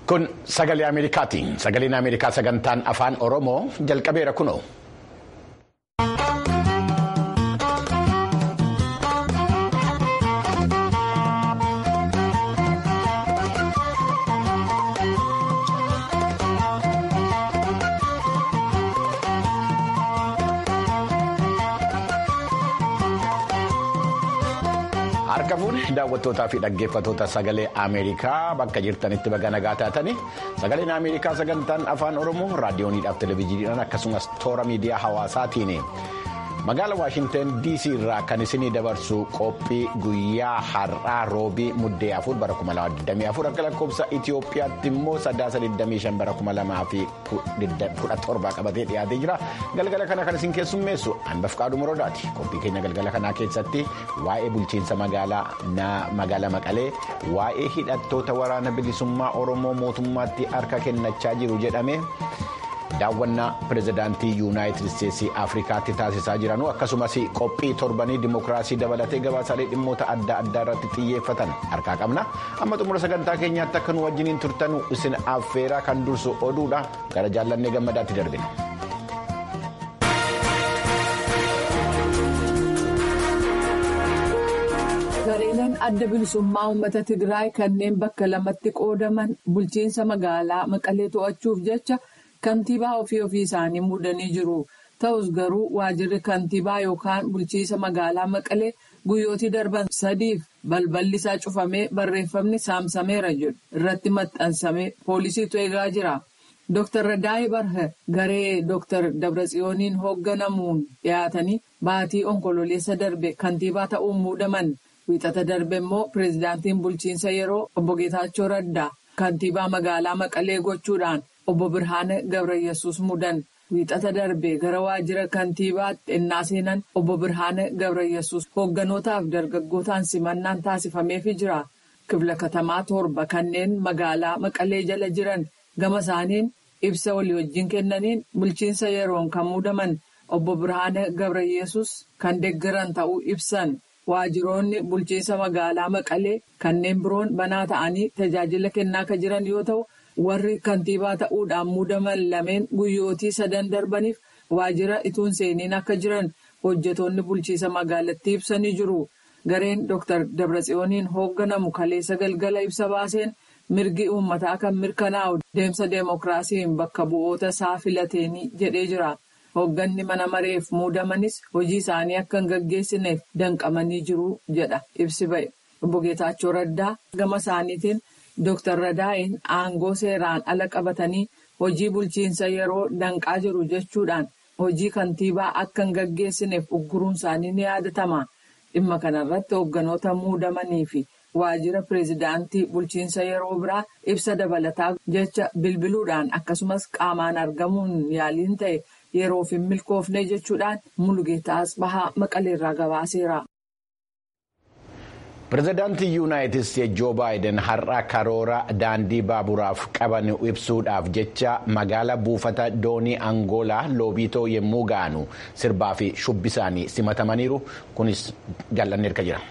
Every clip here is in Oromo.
Kun sagalee Ameerikaatiin. Sagaleen Ameerikaa sagantaan afaan Oromoo jalqabeera kunoo. Harka fuudhe daawwattootaa fi dhaggeeffattoota sagalee Ameerikaa bakka jirtanitti baga nagaa taatanii sagaleen Ameerikaa sagantaan afaan Oromoo raadiyooniidhaaf televezyiiniidhaan akkasumas toora miidiyaa hawaasaatiin magaala Waashinten DC irraa kan isinii dabarsu qophii guyyaa har'aa roobii muddee afur bara 2024 akka lakkoofsa Itoophiyaatti immoo sadaasa 25 bara 2017 qabatee dhiyaatee jira galgala kana kan isin keessummeessu hanbaf qaaduu moroodaati qophii keenya galgala kanaa keessatti waa'ee bulchiinsa magaalaa maqalee waa'ee hidhattoota waraana bilisummaa oromoo mootummaatti harka kennachaa jiru jedhame. daawwannaa pirezidaantii yuunaayitid isteetsii afrikaatti taasisaa jiranu akkasumas qophii torbanii dimokiraasii dabalatee gabaasaalee dhimmoota adda addaa irratti xiyyeeffatan harkaa qabna amma xumura sagantaa keenyaatti akka nu wajjiniin turtanu isin affeeraa kan dursu oduudha gara jaallannee gammadaatti darbina. gareeleen adda bilisummaa uummata tigraay kanneen bakka lamatti qoodaman bulchiinsa magaalaa maqalee to'achuuf jecha. Kantiibaa ofii ofii isaanii muudanii jiru. Ta'us garuu waajirri kantiibaa yookaan bulchiinsa magaalaa Maqalee guyyootii darban sadiif balballi isaa cufamee barreeffamni saamsameera jedhu irratti maxxansamee poolisiitu eegaa jira. Dr. Radaayi Barhe garee Dr. Dabratsiyooniin hoogganamuun dhiyaatanii baatii onkololeessa darbe kantiibaa ta'uun muudaman. Wiixata darbe immoo pireezidaantiin bulchiinsa yeroo obbo Geetaachoo Raddaa kantiibaa magaalaa Maqalee gochuudhaan. Obbo Birhaane Gabrayyesuus mudan wiixata darbe gara waajjira kantiibaatti ennaa seenan obbo Birhaane Gabrayyesuus hoogganotaaf dargaggootaan simannaan taasifameefii jira. Kifla katamaa torba kanneen magaalaa Maqalee jala jiran gama isaaniin ibsa walii wajjin kennaniin bulchiinsa yeroon kan muudaman obbo Birhaane Gabrayyesuus kan deeggaran ta'uu ibsan. Waajjiroonni bulchiinsa magaalaa Maqalee kanneen biroon banaa ta'anii tajaajila kennaa kan jiran yoo ta'u. warri kantiibaa ta'uudhaan muudaman lameen guyyootii sadan darbaniif waajjira ituun seeniin akka jiran hojjetoonni bulchiinsa magaalattii ibsanii jiru. Gareen Dr. Dabratsiyooniin hoogganamu kaleessa galgala ibsa baaseen mirgi uummataa kan mirkanaa'u deemsa deemokiraasiin bakka bu'oota isaa filateenii jedhee jira. Hoogganni mana mareef muudamanis hojii isaanii akka hin gaggeessineef danqamanii jiru jedha ibsi ba'e. Obbo Geetaachoo Raddaa gama isaaniitiin. Dooktar Radaayin aangoo seeraan ala qabatanii hojii bulchiinsa yeroo danqaa jiru jechuudhaan hojii kantiibaa akka hin gaggeessineef ugguruun isaanii ni yaadatama. Dhimma kanarratti hoogganoota muudamanii fi waajjira pireezidaantii bulchiinsa yeroo biraa ibsa dabalataa jecha bilbiluudhaan akkasumas qaamaan argamuun yaaliin ta'e yeroof hin milkoofne jechuudhaan Mulugeetaa Asbahaa Maqaleerraa gabaaseera. Pireezidaantii Yuunaayitid Isteetsi Joo Baayiden har'a karoora daandii baaburaaf qaban ibsuudhaaf jecha magaala buufata doonii Angoolaa Loobiitoo yommuu ga'anu sirbaa fi shubbisaanii simatamaniiru. Kunis jaallanni erga jira.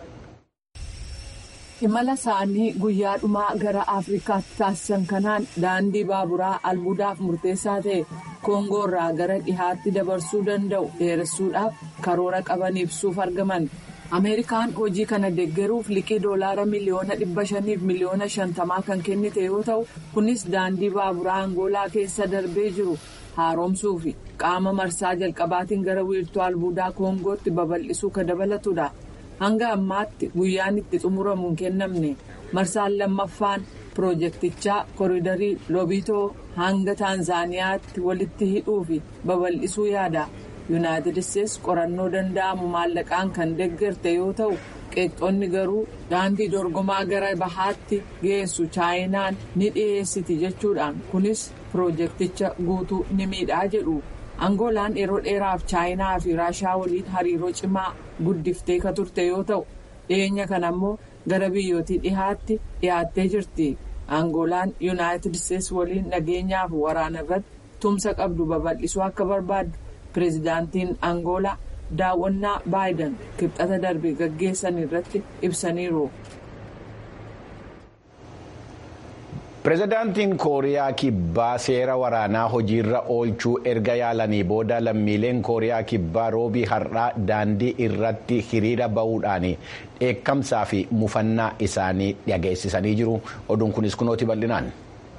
Imala isaanii guyyaa dhumaa gara Afrikaatti taasisan kanaan daandii baaburaa albuudaaf murteessaa ta'e Koongoo irraa gara dhihaatti dabarsuu danda'u dheeressuudhaaf karoora qaban ibsuuf argaman. Ameerikaan hojii kana deeggaruuf liqii doolaara miliyoona dhibba shaniif miliyoona shantamaa kan kennite yoo ta'u kunis daandii baaburaa Angoolaa keessa darbee jiru haaromsuu fi qaama marsaa jalqabaatiin gara wiirtuu albuudaa Koongootti babal'isuu kan dabalatudha. Hanga ammaatti guyyaan itti xumuramu hin kennamne marsaan lammaffaan piroojeektichaa koriidarii Loobiitoo hanga Taanzaaniyaatti walitti hidhuu fi babal'isuu yaada. yuunaayitid isteetsi qorannoo danda'amu maallaqaan kan deeggarte yoo ta'u qeeqxoonni garuu daandii dorgomaa gara bahaatti geessu chaayinaan ni dhiyeessiti jechuudhaan kunis piroojeekticha guutuu ni miidhaa jedhu angoolaan yeroo dheeraaf chaayinaa fi raashaa waliin hariiroo cimaa guddiftee ka turte yoo ta'u dhiyeenya kana ammoo gara biyyootii dhihaatti dhiyaattee jirti angoolaan yuunaayitid isteetsi waliin nageenyaaf waraana irratti tumsa qabdu babal'isuu akka barbaaddu. Pireezidaantiin Angoolaa daawwannaa Baayiden kibxata darbe gaggeessan irratti ibsaniiru. pireezidaantiin kooriyaa kibbaa seera waraanaa hojiirra oolchuu erga yaalanii booda lammiileen kooriyaa kibbaa roobii har'aa daandii irratti hiriira ba'uudhaan dheekkamsaa fi mufannaa isaanii dhageessisanii jiru oduun kunis kunooti bal'inaan.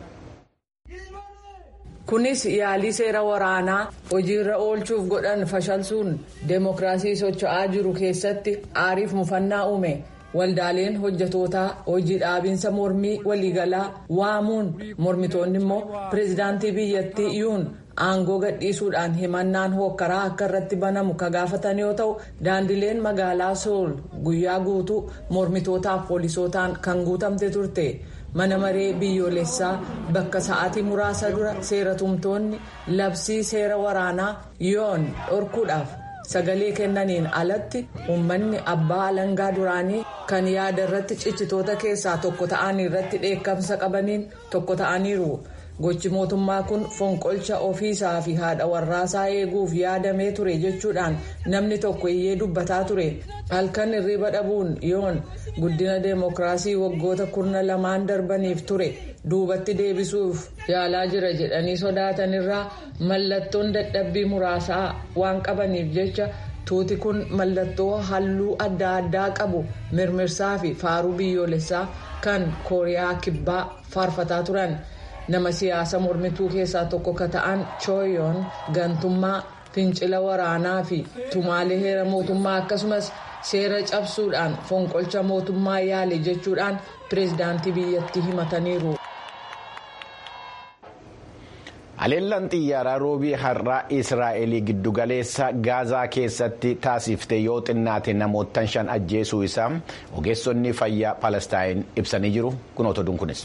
kunis yaalii seera waraanaa hojiirra oolchuuf godhan fashalsuun deemokiraasii socho'aa jiru keessatti aariif mufannaa uume. waldaaleen hojjetootaa hojii dhaabinsa mormii waliigalaa waamuun mormitoonni immoo pireezidaantii biyyattii yuun aangoo gadhiisuudhaan himannaan hookkaraa akka irratti banamu ka gaafatan yoo ta'u daandileen magaalaa sool guyyaa guutuu mormitootaaf poolisootaan kan guutamte turte mana maree biyyoolessaa bakka sa'aatii muraasa dura seeratumtoonni labsii seera waraanaa yoon dhorkuudhaaf. sagalee kennaniin alatti uummanni abbaa alangaa duraanii kan yaada irratti cichitoota keessaa tokko ta'anii irratti dheekkamsa qabaniin tokko ta'aniiru gochi mootummaa kun fonqolcha ofiisaa fi haadha warraasaa eeguuf yaadamee ture jechuudhaan namni tokko iyyee dubbataa ture halkan hirriba dhabuun yoon guddina deemokiraasii waggoota kurna lamaan darbaniif ture duubatti deebisuuf yaalaa jira jedhanii sodaatanirraa mallattoon dadhabbii muraasaa waan qabaniif jecha tuuti kun mallattoo halluu adda addaa qabu mirmirsaa fi faaruu biyyoolessaa kan kooriyaa kibbaa faarfataa turan. nama siyaasa mormituu keessaa tokko ka ta'an chooyoon gantummaa fincila waraanaa fi tumaalee heera mootummaa akkasumas seera cabsuudhaan fonqolcha mootummaa yaale jechuudhaan pireezidaantii biyyattii himataniiru. Haleellaan xiyyaaraa roobii har'aa Israa'el giddugaleessa Gaazaa keessatti taasifte yoo xinnaate namoota shan ajjeesuu isaa ogeessonni fayyaa Palestaayin ibsanii jiru kunoota oduun kunis.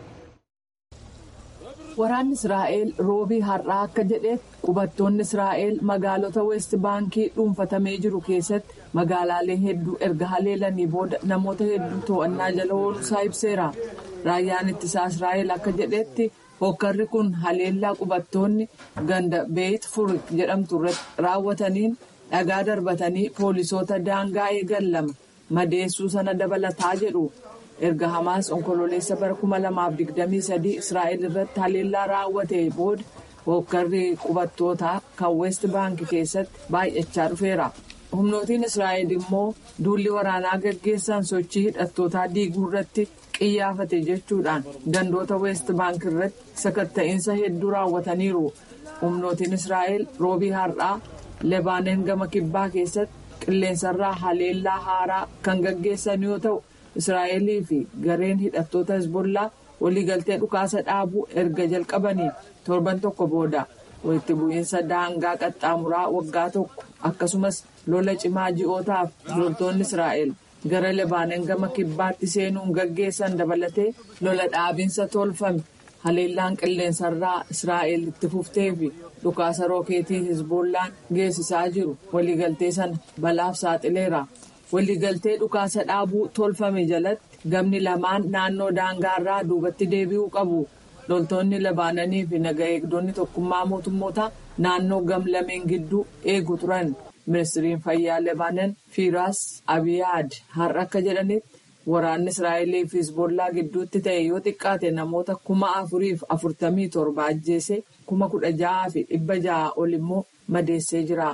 Waraanni Israa'el roobii har'aa akka jedhetti qubattoonni Israa'el magaalota Weest Baankii dhuunfatamee jiru keessatti magaalaalee hedduu erga haleelanii booda namoota hedduu to'annaa jala ooluusaa ibseera. Raayyaan ittisaa Israa'el akka jedhetti hokkarri kun haleellaa qubattoonni ganda beeyit furik jedhamtu irratti raawwataniin dhagaa darbatanii poolisoota daangaa eegan lama madeessuu sana dabalataa jedhu. erga hamaas onkololeessa bara 2023 israa'el irratti haleellaa raawwate booda hokkarri qubattootaa kan weest baankii keessatti baay'achaa dhufeera humnootiin israa'el immoo duulli waraanaa gaggeessan sochii hidhattootaa diiguu irratti qiyyaafate jechuudhaan gandoota weest baankii irratti sakatta'iinsa hedduu raawwataniiru humnootiin israa'el roobii har'aa lebaaneen gama kibbaa keessatti qilleensarraa haleellaa haaraa kan gaggeessan yoo ta'u. israa'elii fi gareen hidhattoota hezbollaa waliigaltee dhukaasa dhaabuu erga jalqabanii torban tokko booda walitti bu'iinsa daangaa qaxxaamuraa waggaa tokko akkasumas lola cimaa ji'ootaaf loltoonni israa'el gara lebaaneen gama kibbaatti seenuun gaggeessan dabalatee lola dhaabinsa tolfame haleellaan qilleensarraa israa'el itti fuftee fi dhukaasa rookeetii hezbollaan geessisaa jiru waliigaltee sana balaaf saaxileera. waliigaltee dhukaasa dhaabuu tolfame jalatti gamni lamaan naannoo daangaarraa duubatti deebi'uu qabu loltoonni labaananii fi naga eegdonni tokkummaa mootummoota naannoo gam lameen gidduu eegu turan ministiriin fayyaa lebaanan fiiraas abiyaad har'a akka jedhanitti waraanni israa'elii fi hizbollaa gidduutti ta'e yoo xiqqaate namoota kuma afuriif afurtamii torba ajjeese kuma kudha ja'aa fi dhibba ja'a ol immoo madeessee jira.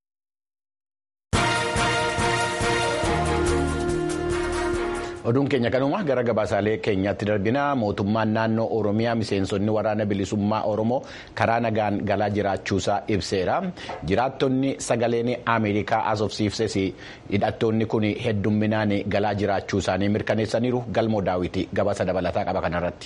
oduun keenya kanuma gara gabaasaalee keenyaatti darbina mootummaan naannoo oromiyaa miseensonni waraana bilisummaa oromoo karaa nagaan galaa jiraachuusaa ibseera jiraattonni sagaleen ameerikaa asofsiifses hidhattoonni kun heddumminaan galaa jiraachuu isaanii mirkaneessaniiru galmoo daawwitii gabaasa dabalataa qaba kanarratti.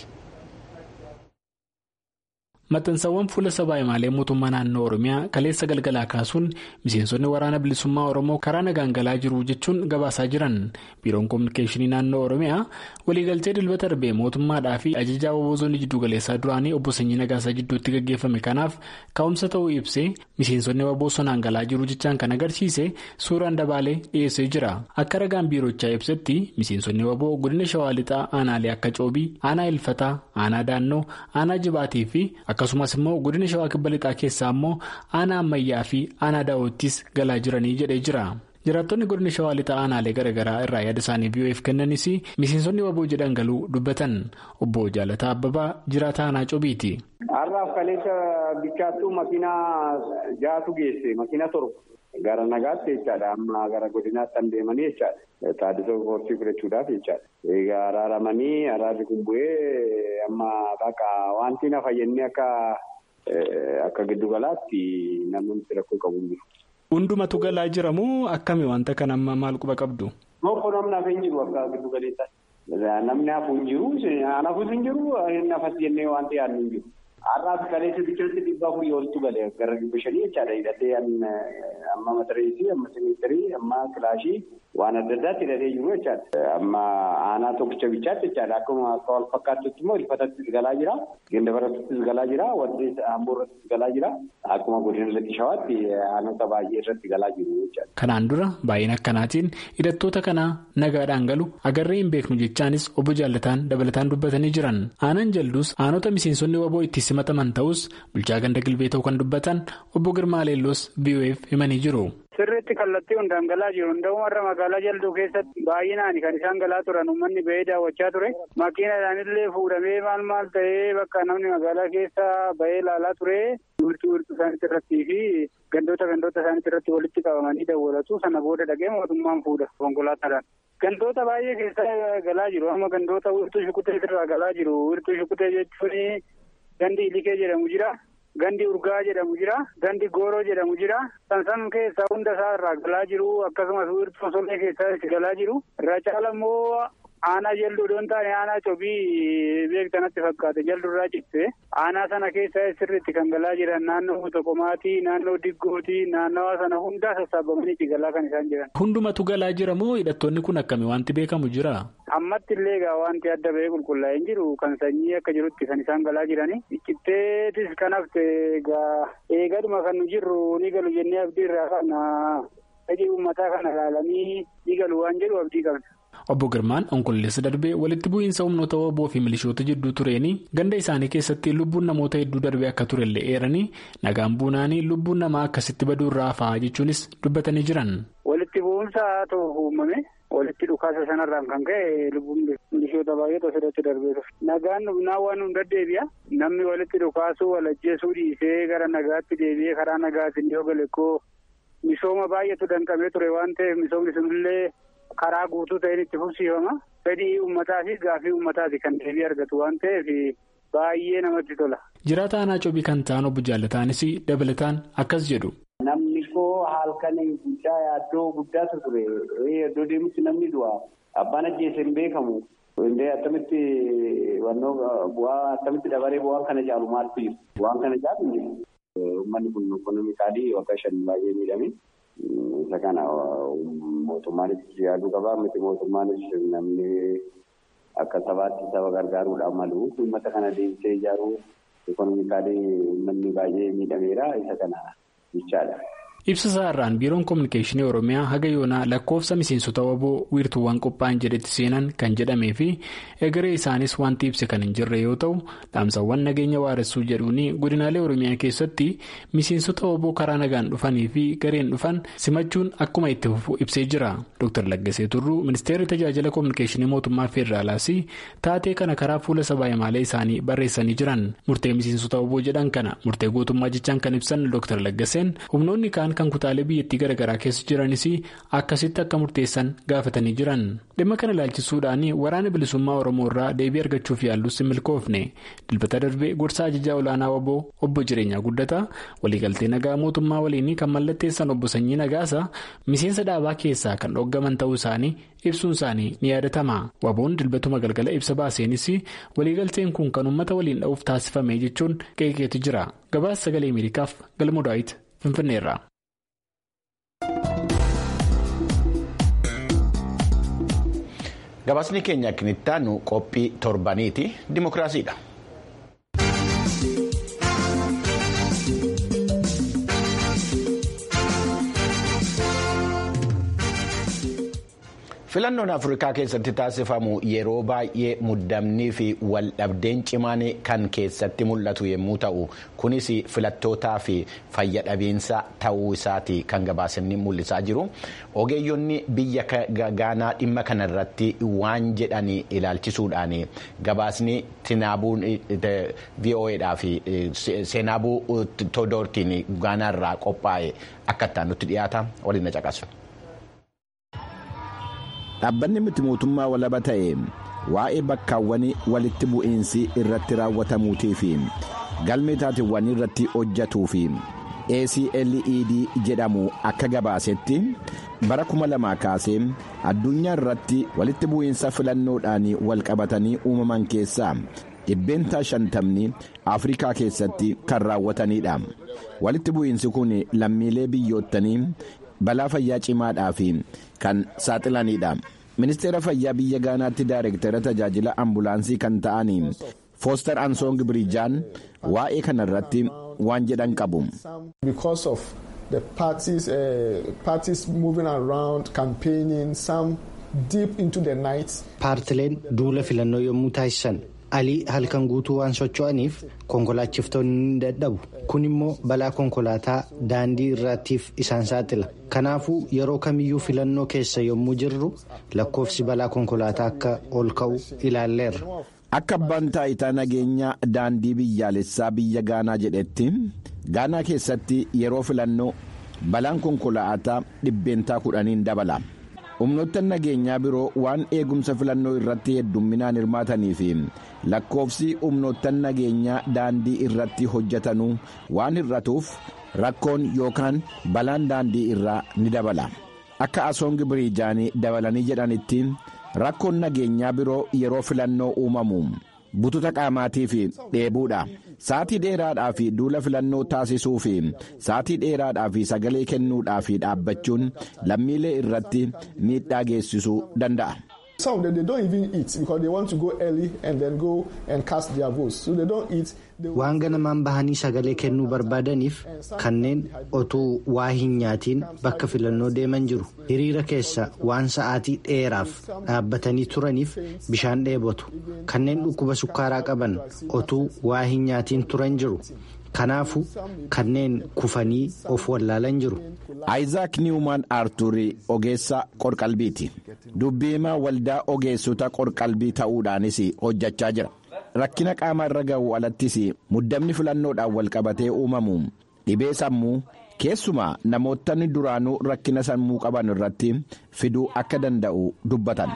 maxxansawwan fuula sabaa himaalee mootummaa naannoo oromiyaa kaleessa galgalaa kaasuun miseensonni waraana bilisummaa oromoo karaa nagaan galaa jiru jechuun gabaasaa jiran biiroon koominikeeshinii naannoo oromiyaa waliigaltee dilbata darbee mootummaadhaa fi ajajaa waboozonni jiddugaleessaa duraanii obbo Sanyii Nagaasaa jidduutti gaggeeffame kanaaf ka'umsa ta'uu ibsee miseensonni waboo sonaan galaa jiru jechaan kan agarsiise suuraan dabaalee dhiyeessee jira akka ragaan biirochaa ibsetti miseensonni waboo godina shawaa lixaa aanaalee akka coobii aanaa ilfataa aanaa daannoo aanaa jibaatii fi akkasumas immoo godina shawaa kibba lixaa keessaa immoo aanaa ammayyaa fi aanaa daawwattis galaa jiranii jedhee jira jiraattonni godina shawaa lixaa aanaalee garaagaraa irraa yaada isaanii biyyo'eef kennanis miseensonni waboo jedhan galuu dubbatan obbo jaalataa abbabaa jiraataa aanaa cobiiti. har'aaf kaleessa bichaattuu makiinaa jaatu geesse makiina torba gara nagaatti jechaadha amma gara godinaatti kan deemanii jechaadha taaddisoo koorsii fudhachuudhaaf jechaadha egaa araaramanii araarri kun bu'ee amma bakka wanti na fayyadni akka akka giddugalaatti namni rakkoo qabu jiru. Hundumatu galaa jiramoo akkami wanta kana amma maal quba qabdu? Tokko namni hafe hin jiru akka giddu galeessaatti. Namni hafu hin jiru, hafus hin jiru, nafas jennee wanti yaadnu hin jiru. Har'aaf kaleessa bichaatti dhibba afurii oltu gale gara dhibba shanii jechaadha. Hidhatee amma matareesii, amma siniistirii, amma kilaashii waan adda addaatti hidhatee jiru jechaadha. Amma aanaa tokkicha bichaatti jechaadha. Akkuma akka wal fakkaatutti immoo ilfatattis galaa jira. Gandabarattis galaa jira. Waddees amboorrattis galaa jira. Akkuma godina Latti Shawaatti aanota baay'ee irratti galaa jiru jechaadha. Kanaan dura baay'ina akkanaatiin hidhattoota kanaa nagaadhaan galu agarree hin beeknu jechaanis obbo Jaallataan dabalataan dubbatanii jiran. Aanaan jalduus aanota miseensonni waboo itti simataman ta'us bulchaa ganda gilbee ta'uu kan dubbatan obbo Girmaa Leelloos BOF himanii jiru. Sirriitti kallattii hundaan galaa jiru. Hunda'uu warra magaalaa jalduu keessatti baay'inaan kan isaan galaa turan uummanni ba'ee daawwachaa ture. Makiinadhaan illee fuudhamee maal maal ta'ee bakka namni magaalaa keessa ba'ee ilaalaa ture. Wiirtuu wiirtuu isaaniitti irrattii fi gandoota gandoota isaaniitti irratti walitti qabamanii dawwalatu. Sana booda dhaqee mootummaan fuudha konkolaataadhaan. Gandoota baay'ee keessa galaa jiru. Amma gandoota wiirtuu shukutee irraa galaa jiru. Wiirtuu shukutee jechuun gandi ilikee jedhamu jira. Gandi urgaa jedhamu jira. Gandi gooroo jedhamu jira. Sansan keessaa hunda isaa irraa galaa jiru. Akkasumas wiirtuu solee keessaa galaa jiru. Irraa caala immoo aanaa jalduu doon taane aanaa cobii beektanatti fakkaate jaldurraa citte. Aanaa sana keessa sirriitti kan galaa jiran naannoo Toqomaatii, naannoo Diggootii, naannawaa sana hundaa sassaabamanii galaa kan isaan jiran. Hundumatu galaa jira moo hidhattoonni kun akkami wanti beekamu jira? Ammatti illee egaa wanti adda ba'ee qulqullaa'ee hin jiru kan sanyii akka jirutti kan isaan galaa jirani. Citteetis kan hafte egaa eegaduma kan nu jirru ni galu jennee abdii irraa kana fedhii uummataa kana ilaalanii ni galu waan jedhu abdii qabna. Obbo Girmaan onkolleessa darbee walitti bu'iinsa humnoota waboo fi milishoota jidduu tureeni ganda isaanii keessatti lubbuun namoota hedduu darbee akka turellee eeranii nagaan buunaanii lubbuun namaa akkasitti baduu irraa hafaa jechuunis dubbatanii jiran. Walitti bu'umsa ta'u uumame walitti dhukaasa sanarraan kan ka'e lubbuun milishoota baay'eetu asirratti darbee ture. Nagaan humnaa waan hunda deebi'a. Namni walitti dhukaasuu walajjeesuu dhiisee gara nagaatti deebi'ee karaa nagaatiin yoo gale koo misooma baay'eetu danqamee ture waan ta'eef misoomni sunillee. karaa guutuu ta'een itti fufsiifama. Fedhii uummataa fi gaafii uummataati kan deebii argatu waan ta'eef baay'ee namatti tola. Jiraata aanaa cobii kan ta'an obbo Jaallataanis dabalataan akkas jedhu. Namni koo halkan guddaa yaaddoo guddaatu ture. Iddoo deemutti namni du'a. Abbaan ajjeese hin beekamu. Indee attamitti wannoo bu'aa attamitti dabaree bu'aan kana caalu maaltu jiru? Bu'aan kana caalu hin jiru. Uummanni kun ikonoomikaalii waggaa shan baay'ee miidhame. Isa kana mootummaanis yaaduu qaba. Miti mootummaanis namni akka sabaatti saba gargaaruudhaan malu. Uummata kana deemsee ijaaruu ikonoomikaalii uummanni baay'ee miidhameera. Isa kana jechaadha. Ibsa isaarraan biiroon koominikeeshinii Oromiyaa haga yoonaa lakkoofsa miseensota waboo wiirtuuwwan qophaa'an jedhetti seenan kan jedhamee fi egeree isaanis wanti ibse kan hin jirre yoo ta'u dhaamsawwan nageenya waaressuu jedhuun godinaalee Oromiyaa keessatti miseensota waboo karaa nagaan dhufanii fi gareen dhufan simachuun akkuma itti fufu ibsee jira. Dr. Laggasee Turruu ministeerri tajaajila koominikeeshinii mootummaa Feederaalaas taatee kana karaa fuula sabaa himaalee isaanii barreessanii jiran murtee miseensota waboo jedhan kana murtee gootummaa jechaan kan ibsan Dr. Laggaseen humnoonni kaan kan kutaalee biyyattii garaagaraa keessa jiranis akkasitti akka murteessan gaafatanii jiran dhimma kana ilaalchisuudhaan waraana bilisummaa oromoo irraa deebii argachuuf yaallus hin milkoofne dilbata darbee gorsa ajajaa olaanaa waboo obbo jireenyaa guddataa waliigaltee nagaa mootummaa waliin kan mallatteessan obbo sanyii nagaasa miseensa dhaabaa keessaa kan dhoggaman ta'uu isaanii ibsuun isaanii ni yaadatama waboon dilbatuma galgala ibsa baaseenis waliigalteen kun kan uummata waliin dha'uuf taasifame jechuun qeeqeetu jira gabaasa sagalee ameerikaaf galmoo daawit finfinneerra. Gabaasni keenya kinittaanu qophii torbaniiti dimokiraasiidha. filannoon afrikaa keessatti taasifamu yeroo baay'ee muddamnii fi waldhabdeen cimaan kan keessatti mul'atu yommuu ta'u kunis filattootaa fi fayyadhabiinsa ta'uu isaati kan gabaasni mul'isaa jiru ogeeyyonni biyya gaanaa dhimma kanarratti waan jedhan ilaalchisuudhaan gabaasni tinaabuun vo'edhaa fi seenaabuu todoortiin gaanaarraa qophaa'e akka ittaan nutti dhiyaata waliin na caqasu. dhaabbanni miti mootummaa walaba ta'e waa'ee bakkaawwan walitti bu'iinsi irratti raawwatamuutii fi galmee taateewwan irratti hojjatuu fi acled jedhamu akka gabaasetti bara kuma lamaa kaasee addunyaa irratti walitti bu'iinsa filannoodhaan walqabatanii uumaman keessaa dhibbeentaa shantamni afrikaa keessatti kan raawwatanidha walitti bu'iinsi kun lammiilee biyyoottanii balaa fayyaa cimaadhaaf kan saaxilanidha ministeera fayyaa biyya gaanaatti daayirektara tajaajila ambulaansii kan ta'an fooster ansoong biriijaan waa'ee kanarratti waan jedhan qabu. the parties, uh, parties moving around campaigning some deep into the night. Paartileen duula filannoo yommuu taasisan alii halkan guutuu waan socho'aniif konkolaachiftonni ni dadhabu kun immoo balaa konkolaataa daandii irraatiif isaan saaxila kanaafuu yeroo kamiyyuu filannoo keessa yommuu jirru lakkoofsi balaa konkolaataa akka ol ka'u ilaalleerra. akka abbaan taayitaa nageenyaa daandii biyyaalessaa biyya gaanaa jedhetti gaanaa keessatti yeroo filannoo balaan konkolaataa dhibbeentaa kudhaniin dabala. humnoota nageenyaa biroo waan eegumsa filannoo irratti heddumminaan hirmaatanii fi lakkoofsi humnoota nageenyaa daandii irratti hojjetanuu waan hir'atuuf rakkoon yookaan balaan daandii irraa ni dabala akka asoongi biriijaanii dabalanii jedhanitti rakkoon nageenyaa biroo yeroo filannoo uumamu bututa qaamaatii fi dheebuudha. sa'atii dheeraadhaa fi duula filannoo taasisuu fi sa'atii dheeraadhaa fi sagalee kennuudhaa fi dhaabbachuun lammiilee irratti miidhaa geessisuu danda'a. Some of them, they don't even eat because they want to go early and then go and cast their votes. So they don't eat. Waan ganamaan bahanii sagalee kennuu barbaadaniif kanneen otuu waa hin nyaatiin bakka filannoo deeman jiru. Hiriira keessa waan sa'aatii dheeraaf dhaabbatanii turaniif bishaan dheebotu. Kanneen dhukkuba sukkaaraa qaban otuu waa hin nyaatiin turan jiru. Kanaafu kanneen kufanii of wallaalan jiru. Ayizaak Niwumaan Arturii ogeessa qorqalbiiti. Dubbiimaa waldaa ogeessota qorqalbii ta'uudhaanis hojjechaa jira. Rakkina qaama irra ga'u alattis muddamni filannoodhaan walqabatee uumamu dhibee sammuu keessumaa namootni duraanuu rakkina sammuu qaban irratti fiduu akka danda'u dubbatan.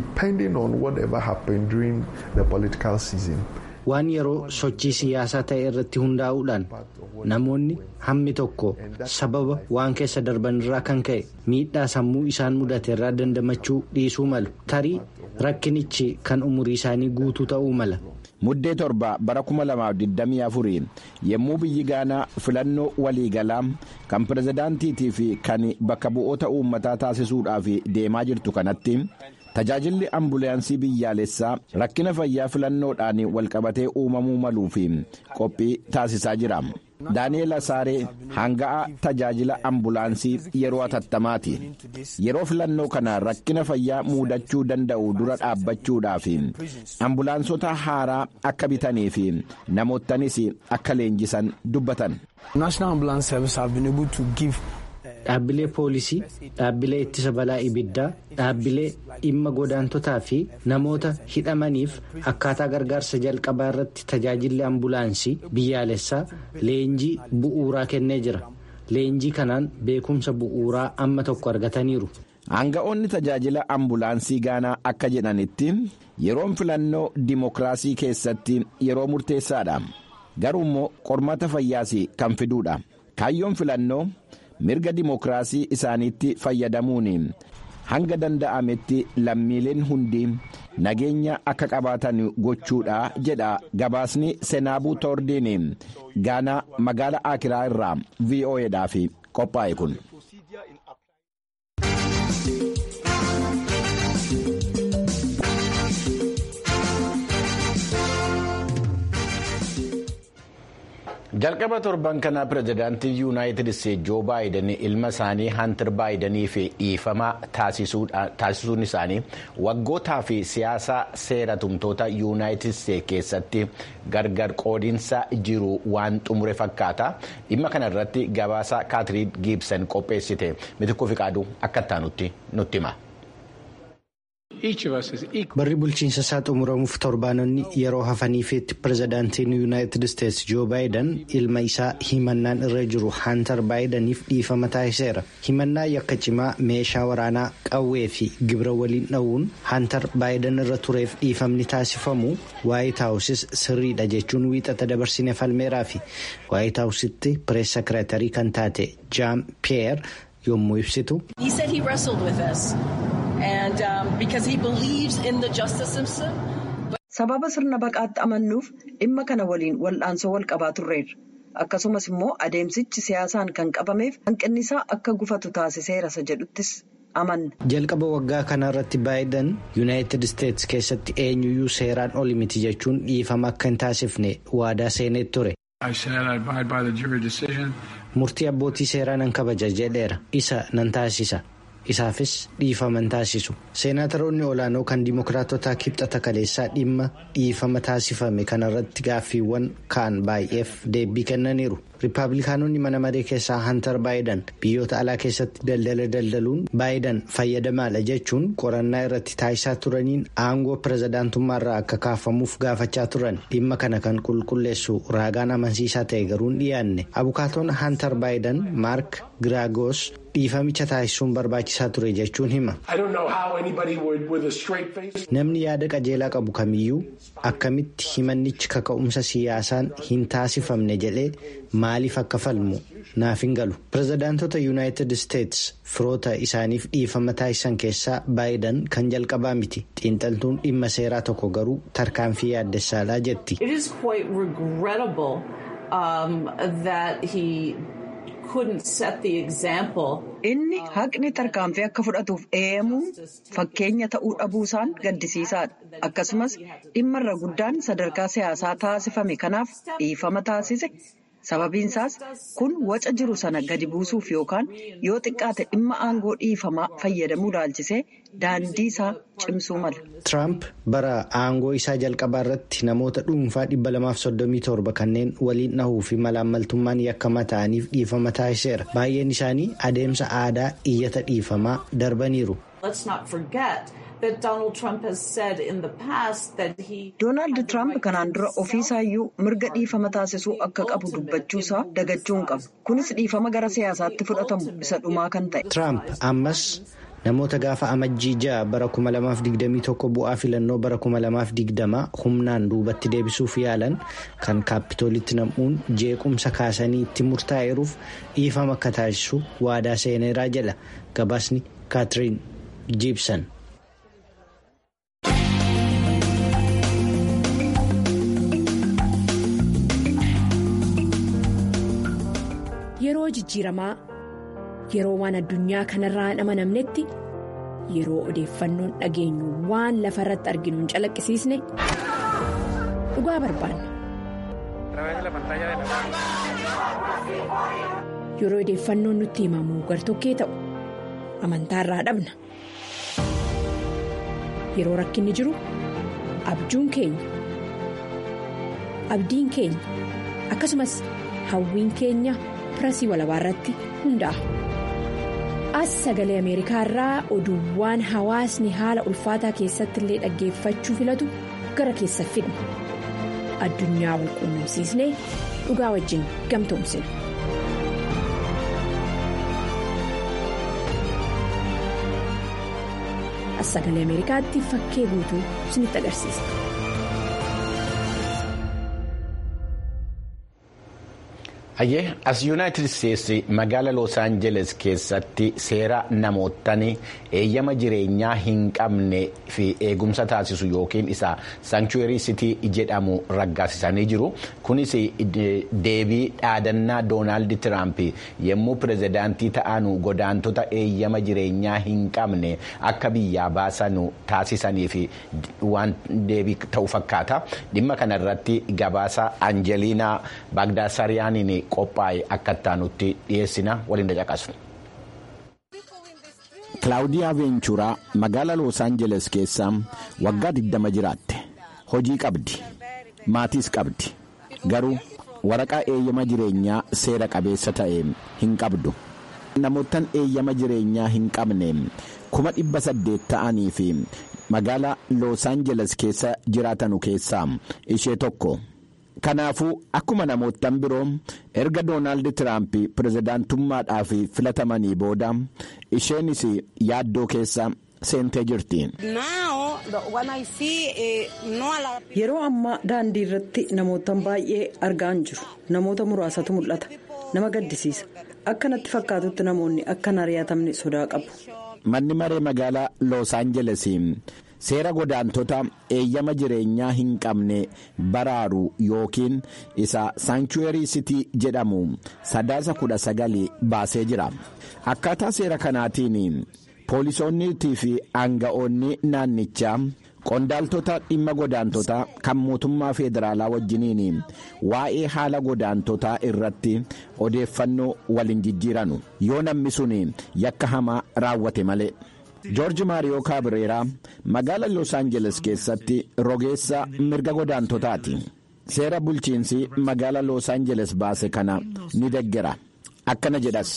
waan yeroo sochii siyaasaa ta'e irratti hundaa'uudhaan namoonni hammi tokko sababa waan keessa darban irraa kan ka'e miidhaa sammuu isaan mudate irraa dandamachuu dhiisuu malu tarii rakkinichi kan umurii isaanii guutuu ta'uu mala. muddee torba bara 2024 yommuu biyyi gaanaa filannoo waliigalaa kan pirezidaantiitii fi kan bakka bu'oota uummataa taasisuudhaaf deemaa jirtu kanatti. tajaajilli ambulaansii biyyaalessaa rakkina fayyaa filannoodhaan walqabatee uumamuu maluu fi qophii taasisaa jira daani'eel asaaree hanga'aa tajaajila ambulaansii yeroo atattamaati yeroo filannoo kana rakkina fayyaa muudachuu danda'u dura dhaabbachuudhaaf ambulaansota haaraa akka bitanii fi namootanis akka leenjisan dubbatan. Dhaabbilee poolisii, dhaabbilee ittisa balaa ibiddaa, dhaabbilee dhimma godaantotaa fi namoota hidhamaniif akkaataa gargaarsa jalqabaa irratti tajaajilli ambulaansii biyyaalessaa leenjii bu'uuraa kennee jira. Leenjii kanaan beekumsa bu'uuraa amma tokko argataniiru. Aanga'oonni tajaajila ambulaansii gaanaa akka jedhanitti yeroon filannoo dimokiraasii keessatti yeroo murteessaadha. Garuu immoo qormaata fayyaas kan fiduudha. Kaayyoon filannoo. mirga dimokiraasii isaaniitti fayyadamuun hanga danda'ametti lammiileen hundi nageenya akka qabaatan gochuudha jedha gabaasni senaabuu toordiin gaanaa magaala akiraa irraa vo'edhaaf qophaa'e kun. jalqaba torban kanaa pirezidaantii yuunaayitid isteetsi joo baayiden ilma isaanii hantir baayidanii fi dhiifama taasisuun isaanii waggootaa fi siyaasa seera tumtoota yuunaayitid isteetsi keessatti gargar qoodinsa jiru waan xumure fakkaata dhimma kana irratti gabaasa kaatiriin giibsan qopheessite mitikuu fi qaaduu akka itti nutti hima. barri bulchiinsa isaa xumuramuuf torbaanonni yeroo hafaniifitti pirezidaantiin yuunaayitid isteetsi joo baayiden ilma isaa himannaan irra jiru hantar baayidaniif dhiifama taasiseera himannaa yakka cimaa meeshaa waraanaa qawwee fi gibira waliin dha'uun hantar baayiden irra tureef dhiifamni taasifamu waayit haawusis sirriidha jechuun wiixata dabarsine falmeeraa fi waayit haawusitti pirees sekireetarii kan taate jaam piyeer yommuu ibsitu. sababa sirna baqaatti amannuuf dhimma kana waliin wal'aansoo wal qabaa turreerra akkasumas immoo adeemsichi siyaasaan kan qabameef hanqinni isaa akka gufatu taasiseera isa jedhuttis amanna. jalqaba waggaa kana irratti baayiden yuunaayitid isteetsi keessatti eenyuyyuu seeraan oli miti jechuun dhiifama akka hin taasifne waadaa seenee ture. murtii abbootii seeraa nan kabaja jedheera isa nan taasisa. isaafis dhiifama taasisu seenaataroonni olaanoo kan dimokiraatotaa kibxata kaleessaa dhimma dhiifama taasifame kanarratti gaaffiiwwan kaan baay'eef deebii kennaniiru riippaabilikaanonni mana maree keessaa hantar baayiden biyyoota alaa keessatti daldala daldaluun baayiden fayyadamaadha jechuun qorannaa irratti taasisaa turaniin aangoo pirezidaantummaarraa akka kaafamuuf gaafachaa turan dhimma kana kan qulqulleessu raagaan amansiisaa ta'e garuu hin dhiyaanne abukaatoon hantar baayiden maark giraagoos dhiifamicha taasisuun barbaachisaa ture jechuun hima. namni yaada qajeelaa qabu kamiyyuu akkamitti himannichi kaka'umsa siyaasaan hin taasifamne jedhee maaliif akka falmu naaf hin galu pirezidaantota yuunaayitid isteetsi firoota isaaniif dhiifama taasisan keessaa baayiden kan jalqabaa miti xiinxaltuun dhimma seeraa tokko garuu tarkaanfii yaaddessaadhaa jetti. inni haqni tarkaanfii akka fudhatuuf eeyamuun fakkeenya ta'uu dhabuusaan gaddisiisaadha akkasumas dhimmarra guddaan sadarkaa siyaasaa taasifame kanaaf dhiifama taasise sababiinsaas kun waca jiru sana gadi buusuuf yookaan yoo xiqqaate dhimma aangoo dhiifamaa fayyadamuu laalchisee daandii isaa cimsuu mala. Tiraamp bara aangoo isaa jalqabaa irratti namoota dhuunfaa 237 kanneen waliin dhahuu fi malaammaltummaan yakkamaa ta'aniif dhiifama taasiseera. Baay'een isaanii adeemsa aadaa iyyata dhiifamaa darbaniiru. Doonaald Tiraamp kanaan dura ofiisaayyuu mirga dhiifama taasisuu akka qabu dubbachuusaa dagachuu hin qabu. Kunis dhiifama gara siyaasaatti fudhatamu isa dhumaa kan ta'e. Tiraamp ammas namoota gaafa amajjii ja'a bara 2021 bu'aa filannoo bara 2020 humnaan duubatti deebisuuf yaalan kan kaapitoolitti nam'uun jeequmsa kaasanii itti murtaa'eeruuf dhiifama akka taasisu waadaa seeneeraa jedha gabaasni kaatiriin jiibsan. Yeroo jijjiiramaa yeroo waan addunyaa kanarraa hin amanamnetti yeroo odeeffannoon dhageenyu waan lafa irratti arginu hin calaqqisiisne dhugaa barbaanna. Yeroo odeeffannoon nutti himamu gartokkee ta'u amantaarraa dhabna. Yeroo rakkinni jiru abjuun keenya abdiin keenya akkasumas hawwiin keenya. pirasii walabaa irratti hundaa'a. As sagalee Ameerikaa irraa oduuwwan hawaasni haala ulfaataa keessatti illee dhaggeeffachuu filatu gara keessa fidna. Addunyaa wal quunnamsiisnee dhugaa wajjin gamtoomsina. As sagalee Ameerikaatti fakkee guutuu isinitti agarsiisa. Hayyee as yuunaayitid isteetsi magaala Los Aangeles keessatti seera namootni eeyyama jireenyaa hin qabne fi eegumsa taasisu yookiin isa saanchuweerii sitii jedhamu raggaasisanii jiru. Kunis deebii dhaadannaa Doonaald Tiraamp yommuu pirezidaantii ta'anu godaantota eeyyama jireenyaa hin qabne akka biyyaa baasanu taasisaniif waan deebii ta'u fakkaata. Dhimma kanarratti gabaasa Anjeliinaa Baagdaasariyaaniin qophaa'e akka ittaanutti dhiyeessina waliin dhaqaqasu. Kilaawudiyaa Veenchuraa magaala Los Aangeles keessa waggaa 20 jiraatte. Hojii qabdi. Maatiis qabdi. Garuu waraqaa eeyyama jireenyaa seera qabeessa ta'e hin qabdu. Namoottan eeyyama jireenyaa hin qabne kuma dhibba saddeet ta'anii fi magaala Los Aangeles keessa jiraatanu keessaa ishee tokko. Kanaafuu akkuma namoottan biroo erga Doonaald Tiraamp pirezidaantummaadhaaf filatamanii booda isheenis yaaddoo keessa seentee jirti. Yeroo ammaa daandii irratti namootan baay'ee argaa hin jiru. Namoota muraasatu mul'ata. Nama gaddisiisa. Akka natti fakkaatutti namoonni akka hin ari'atamne sodaa qabu. Manni maree magaalaa Los Aangeles. seera godaantota eeyyama jireenyaa hin qabne baraaru yookiin isa saanchuweerii sitii jedhamu sadaasa kudha sagali baasee jira akkaataa seera kanaatiin poolisoonniitii fi aanga'oonni naannichaa qondaaltota dhimma godaantotaa kan mootummaa feederaalaa wajjiniin waa'ee haala godaantotaa irratti odeeffannoo waliin jijjiiranu yoo namni sun yakka hamaa raawwate malee. joorji maariyoo kaabireeraa magaala los aangeles keessatti rogeessa mirga godaantotaati seera bulchiinsi magaala los aangeles baase kana ni deggera akkana jedhas.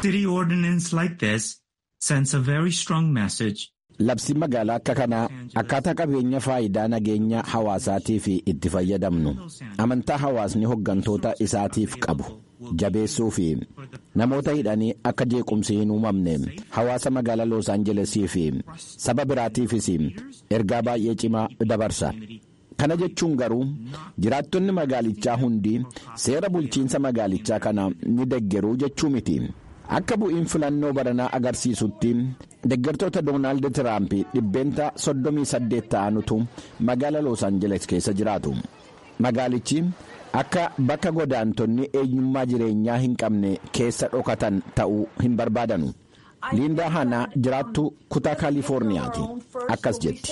labsi magaalaa akka kanaa akkaataa qabeenya faayidaa nageenya hawaasaatiif itti fayyadamnu amantaa hawaasni hoggantoota isaatiif qabu. jabeessuu fi namoota hidhanii akka jeequmsi hin uumamne hawaasa magaalaa los aangelesii fi saba biraatiifis ergaa baay'ee cimaa dabarsa kana jechuun garuu jiraattonni magaalichaa hundi seera bulchiinsa magaalichaa kana ni deggeruu jechuu miti akka bu'iin filannoo baranaa agarsiisutti deggertoota doonaald tiraamp dhibbeenta 38 ta'anutu magaalaa los aangeles keessa jiraatu magaalichi. akka bakka godaantonni eenyummaa jireenyaa hin qabne keessa dhokatan ta'uu hin barbaadanu liindaa hanaa jiraattu kutaa kaalifoorniyaati akkas jetti.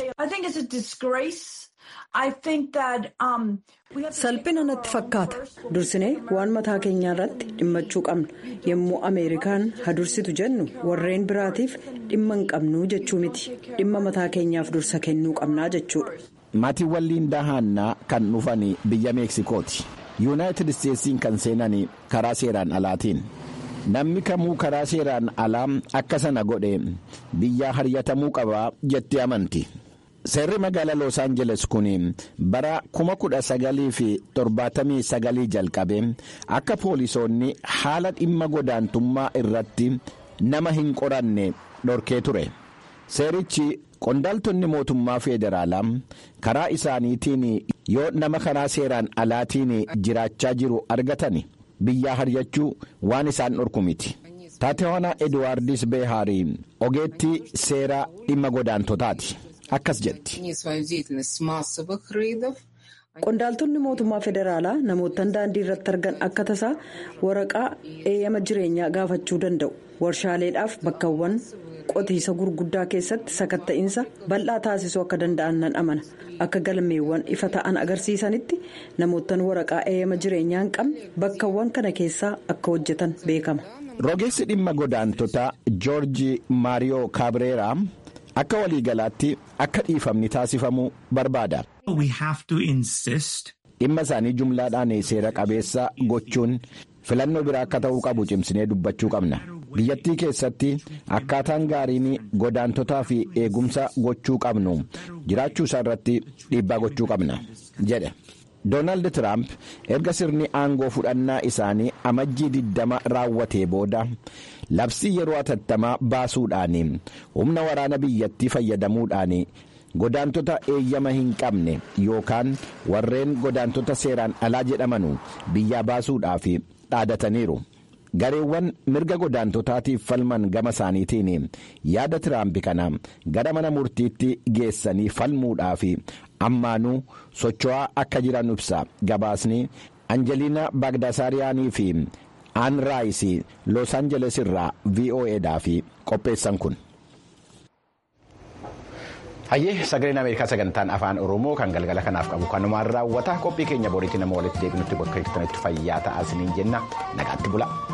salphina natti fakkaata dursinee waan mataa keenyaa irratti dhimmachuu qabna yommuu ameerikaan hadursitu jennu warreen biraatiif dhimma hin qabnu jechuu miti dhimma mataa keenyaaf dursa kennuu qabnaa jechuudha. maatiiwwan liindaa haannaa kan dhufan biyya meeksikooti yuunaayitid isteetsiin kan seenan karaa seeraan alaatiin namni kamuu karaa seeraan alaa akka sana godhe biyyaa haryatamuu qaba jetti amanti seerri magaalaa los aangeles kun bara 1979 jalqabe akka poolisoonni haala dhimma godaantummaa irratti nama hin qoranne dhorkee ture seerichi. qondaaltonni mootummaa feederaalaa karaa isaaniitiin yoo nama karaa seeraan alaatiin jiraachaa jiru argatan biyyaa haryachuu waan isaan dhorku miti taatewaanaa eduwaardis beehaarii ogeettii seeraa dhimma godaantotaati akkas jetti. qondaaltonni mootummaa federaalaa namootaan daandii irratti argan akka tasaa waraqaa eeyyama jireenyaa gaafachuu danda'u warshaaleedhaaf bakkawwan. qotiisa gurguddaa keessatti sakatta'iinsa bal'aa taasisuu akka danda'an nan amana akka galmeewwan ifa ta'an agarsiisanitti namoottan waraqaa eeyyama jireenyaa hin qabne bakkawwan kana keessaa akka hojjetan beekama. rogeessi dhimma godaantotaa joorji maariyoo kaabireeraa akka waliigalaatti akka dhiifamni taasifamuu barbaada. dhimma isaanii jumlaadhaan seera qabeessa gochuun filannoo biraa akka ta'uu qabu cimsinee dubbachuu qabna. biyyattii keessatti akkaataan gaariin godaantotaa fi eegumsa gochuu qabnu jiraachuu isaa irratti dhiibbaa gochuu qabna jedhe doonaald tiraamp erga sirni aangoo fudhannaa isaanii amajjii 20 raawwatee booda labsii yeroo atattamaa baasuudhaan humna waraana biyyattii fayyadamuudhaan godaantota eeyyama hin qabne yookaan warreen godaantota seeraan alaa jedhamanu biyyaa baasuudhaaf dhaadataniiru. gareewwan mirga godaantotaatiif falman gama isaaniitiin yaada tiraamp kana gara mana murtiitti geessanii falmuudhaaf ammaanuu socho'aa akka jiran ibsa gabaasni anjeliina baagdaasaariyaanii fi aan raayis los aanjeles irraa vo'edhaaf qopheessan kun. hayyee sagaleen ameerikaa sagantaan afaan oromoo kan galgala kanaaf qabu kanumaan raawwata qophii keenya boriitti nama walitti deebinutti bakka jirtanitti fayyaa ta'aa isiniin jenna nagaatti bula.